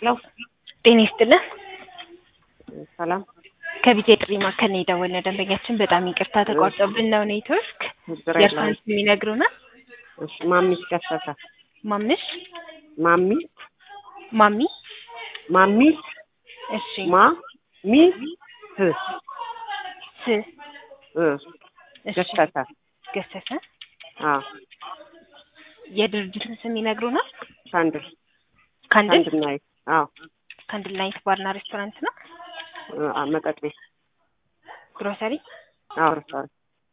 ለው ጤና ይስጥልን። ሰላም ከቢጄ ጥሪ ማዕከል ነው የደወልነው። ደንበኛችን በጣም ይቅርታ ተቋርጦብን ነው ኔትወርክ። ችግር የእርሷን የለም። ስም ይነግሩናል? እሺ ማሚስ ገሰሰ ማምሽ ማሚስ ማሚ ማሚስ እሺ ማ ሚ ስ ስ እ እሺ ገሰሰ ገሰሰ አዎ የድርጅቱን ስም ይነግሩናል? ካንድል ካንድል ካንድል ናይት አዎ ካንድል ናይት ባርና ሬስቶራንት ነው። እ አ- መጠጥ ቤት ግሮሰሪ አዎ ሬስቶራንት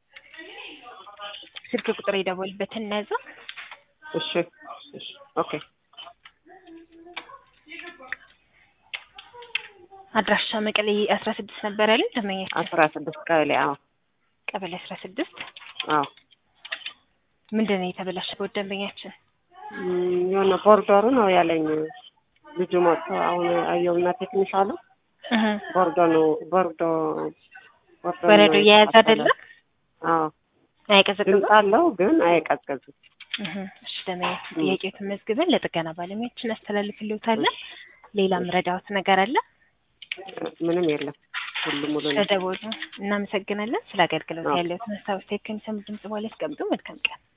ስልክ ቁጥር የደወልበትን እናያዘ እሺ እሺ ኦኬ አድራሻ መቀሌ አስራ ስድስት ነበር ያለን ደንበኛችን አስራ ስድስት ቀበሌ አዎ ቀበሌ አስራ ስድስት አዎ ምንድን ነው የተበላሸበት ደንበኛችን? እም፣ የሆነ ቦርደሩ ነው ያለኝ ልጁ መጥቶ አሁን አየውና ቴክኒሽ አሉ እህ ቦርዶ ነው ቦርዶ ቦርዶ በረዶ ነው እየያዘ የተቃጠለ። አይደለም አዎ አይቀዘቅዝም? ድምፅ አለው ግን አይቀዝቅዝም። እህ እሺ ደንበኛችን ጥያቄዎትን መዝግበን ለጥገና ባለሙያዎች እናስተላልፍልዎታለን። ሌላ ምረዳዎት ነገር አለ? ምንም የለም። ሁሉም ሙሉ ነው። ስለደወሉ እናመሰግናለን። ስለ አገልግሎት አዎ። ያለዎትን ሀሳብ አስተያየት ከሚሰሙ ድምጽ በኋላ ያስቀምጡ። መልካም ቀን